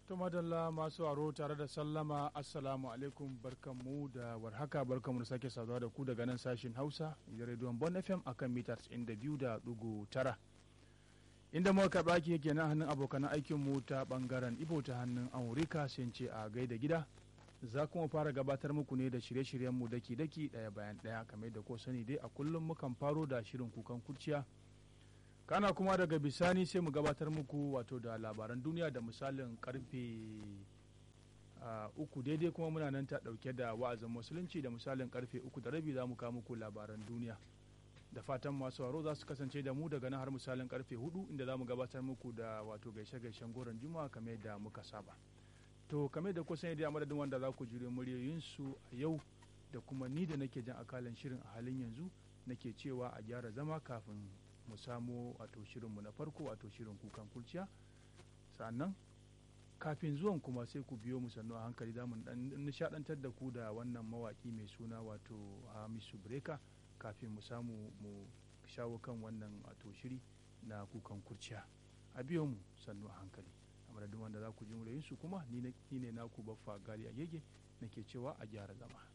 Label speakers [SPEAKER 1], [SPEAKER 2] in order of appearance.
[SPEAKER 1] To madalla masu aro tare da sallama assalamu alaikum barkanmu da warhaka barkanmu da sake saduwa da ku daga nan sashin Hausa da rediyon Bon FM akan mita 92.9 inda muka karɓa ki yake na hannun abokan aikin mu ta bangaren Ibo ta hannun Amurika sai ce a gaida gida za kuma fara gabatar muku ne da shirye-shiryen mu daki daki ɗaya bayan ɗaya kamar da ko sani dai a kullum mukan faro da shirin kukan kurciya kana kuma daga bisani sai mu gabatar muku wato da labaran duniya da misalin karfe uku daidai kuma muna nan ta dauke da wa'azin musulunci da misalin karfe uku da rabi za mu kawo muku labaran duniya da fatan masu waro za su kasance da mu daga nan har misalin karfe hudu inda za mu gabatar muku da wato gaishe-gaishen goron juma'a kamar yadda muka saba to kamar da kusan yadda madadin wanda za ku jure muryoyinsu a yau da kuma ni da nake jan akalan shirin a halin yanzu nake cewa a gyara zama kafin mu samo wato shirinmu na farko wato shirin kukan kulciya sannan kafin zuwan kuma sai ku biyo mu sannu a hankali za mu nishadantar da ku da wannan mawaki mai suna wato hamisu breka kafin mu samu mu shawo kan wannan wato shiri na kukan kurciya a biyo mu sannu a hankali a madadin wanda za ku ji su kuma ni ne naku baffa gali a gege nake cewa a gyara zama